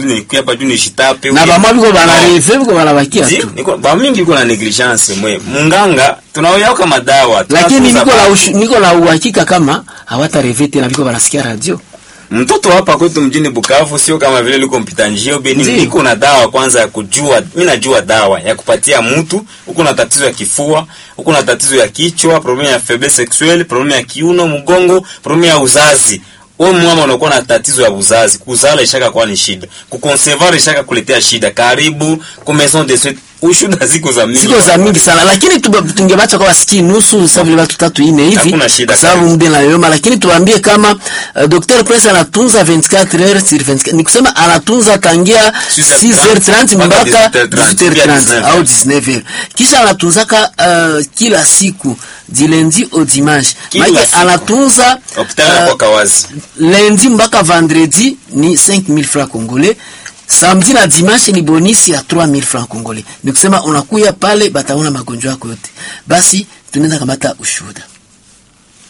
tu nikuya hapa juu nishitape na uye- bamwa biko bana No. reve biko banabakia Zi, tu niko ba mingi iko na negligence mwe munganga tunaoyao kama dawa lakini tunatuza niko na batu. ushu- niko na uhakika kama hawata reve tena biko banasikia radio mtoto hapa kwetu mjini Bukavu sio kama vile liko mpita njio beni, Ndiyo. niko na dawa kwanza ya kujua. Mimi najua dawa ya kupatia mtu huko na tatizo ya kifua, huko na tatizo ya kichwa, problem ya faiblesse sexuelle, problem ya kiuno, mgongo, problem ya uzazi. Wewe mama unakuwa na tatizo ya uzazi, kuzala ishaka kwa ni shida, kuconcevoir ishaka kuletea shida. Karibu ku maison de suite, ushuda ziko za mingi. siko za mingi sana lakini tuba- tungebacha kwa wasiki nusu sasa vile watu tatu ine hivi Hakuna shida kwa sababu kabisa. muda inayoma lakini tuambie kama uh, Dr. Prince anatunza 24 heures sur 24 ni kusema anatunza tangia 6h30 mpaka 18h30 au 19h kisha anatunzaka uh, kila siku du lundi au dimanche Kila maana siku. anatunza Hospitali uh, uh, kwa kawazi. lundi mpaka vendredi ni 5000 francs congolais samedi na dimanche ni bonisi ya 3000 francs congolais ni kusema unakuya pale bataona magonjwa yako yote basi tunaenda kamata ushuhuda